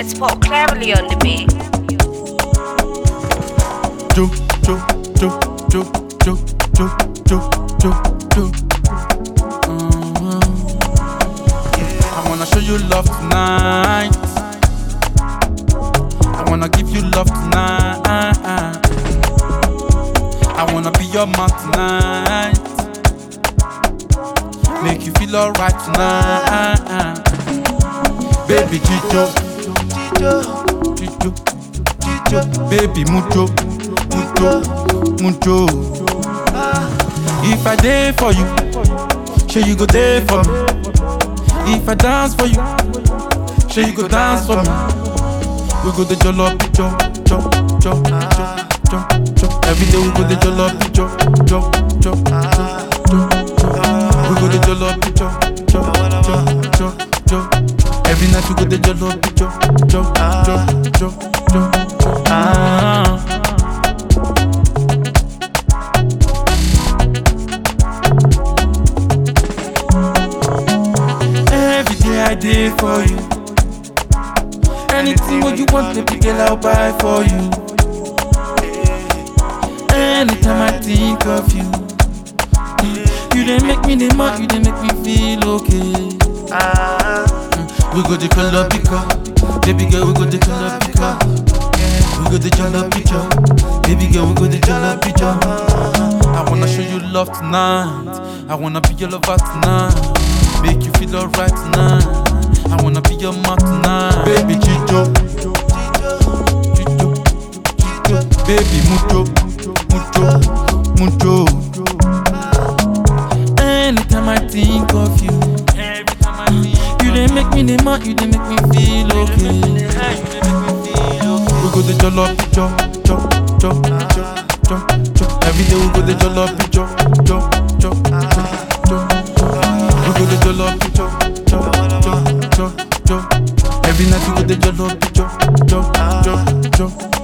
Let's put cleverly on the beat. Jo, jo, jo, jo, jo, jo, jo, jo, jo. Mhm. I wanna show you love tonight. I wanna give you love tonight. I wanna be your man tonight. Make you feel alright tonight. Baby Chicho, Chicho, Chicho, Chicho. Baby mucho, mucho, mucho. If I day for you, sure you go there for me. If I dance for you, sure you go dance for me. We go the jollof, jo, jo, jo, jo, jo, jo. Every day we go the jollof, jo, jo, jo, jo, jo, jo. We go the jollof, jo, jo, jo, jo, jo. Every night we go the jollof, jo, jo, jo, jo, jo. Ah. Every day I did for you. Anything what you want, baby girl, I'll buy for you. Anytime I think of you, you didn't make me the man, you didn't make me feel okay. We go the color picker, baby girl, we go the color picker. We go the color picture, baby girl, we go the color picture. I wanna show you love tonight. I wanna be your lover tonight. Make you feel alright tonight. I wanna be your man tonight. Baby Chicho, Chicho, Chicho. Baby mucho, mucho, mucho. Anytime I think of you, you didn't make me the man, you didn't make me feel okay. We go the jollof, jo, jo, jo, jo, jo, jo. Every day we go the jollof, jo, jo, jo, jo, jo, jo. We go the jollof, jo, jo, jo, jo, jo. Every night we go the jollof, jo, jo, jo, jo,